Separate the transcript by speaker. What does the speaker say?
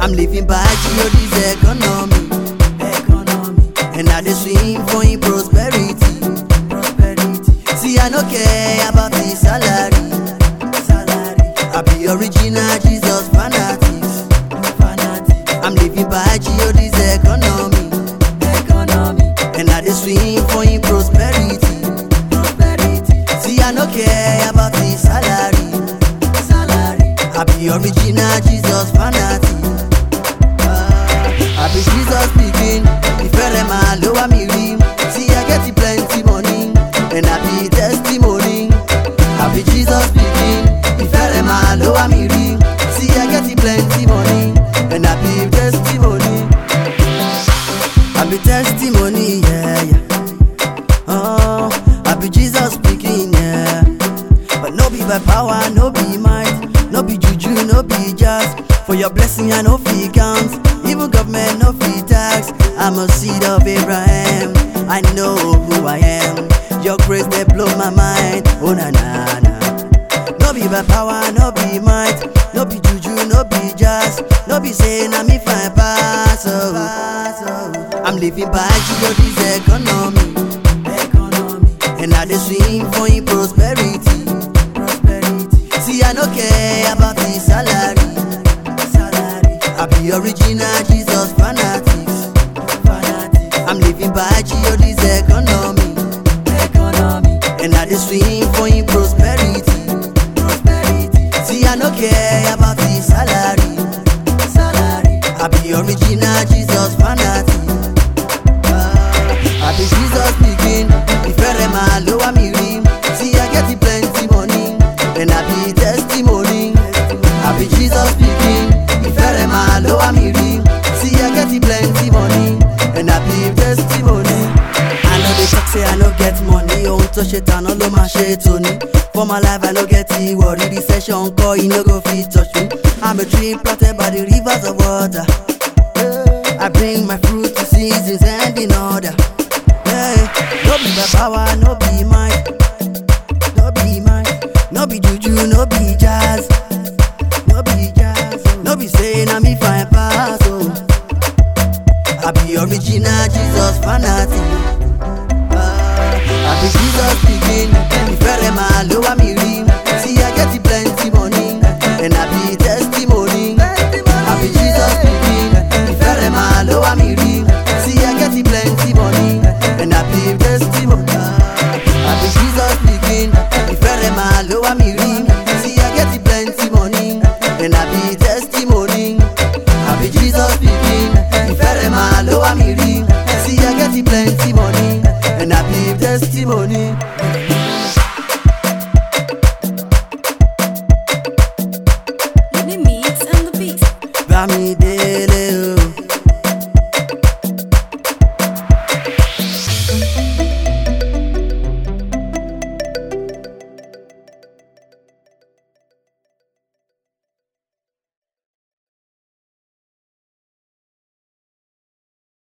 Speaker 1: I'm living by G.O.D's economy, economy. And I dey swim for in prosperity, prosperity. See, I no care about the salary, salary. I be original Jesus fanatics, fanatics. I'm living by G.O.D's economy, economy. And I dey swim for in prosperity, prosperity. See, I no care about the salary, salary. I be original Jesus fanatic. Ah, I be Jesus speaking. Ìfẹ́rẹ̀ máa ló wá mi rí. See, I get plenty money. And I be testimony. I be Jesus speaking. Ìfẹ́rẹ̀ máa ló wá mi rí. See, I get plenty money. And I be testimony. I be testimony, yeah, yeah. Oh, I be Jesus speaking, yeah. But no be by power, no be might, no be juju, no be just. For your blessing, I no fee count. Even government no fee tax. I'm a seed of Abraham. I know who I am. Your grace they blow my mind. Oh na na na. No be by power, no be might, no be juju, no be just, no be saying I'm if I pass. Oh. I'm living by G.O.D's economy, economy, and I dey swim for in prosperity, prosperity. See, I no care about the salary, salary. I be original Jesus fanatics, fanatics. I'm living by G.O.D's economy, economy, and I dey swim for in prosperity, prosperity. See, I no care about the salary, salary. I be original Jesus fanatic. Ah, I be Jesus speaking. Ìfẹ́rẹ̀ máa ló wá mi rí. See, I get plenty money, and I be testimony. I be Jesus speaking. Ìfẹ́rẹ̀ máa ló wá mi rí. See, I get plenty money, and I be testimony. I know they talk say I no get money, ohun tó ṣe tàná ló máa ṣe tòní. For my life I no get the worry, recession kọ́ e no go fit touch me. I'm a tree planted by the rivers of water. I bring my fruit to seasons and in order. Hey, no be my power, no be might, no be might, no be juju, no be jazz, no be jazz, no be saying I'm if I pass. Oh. I be original Jesus fanatic. Ah, I be Jesus speaking. Ìfẹ́rẹ̀ máa ló wá mi rí. See, I get plenty money, and I be testimony. I be Jesus speaking. Ìfẹ́rẹ̀ máa ló wá mi rí.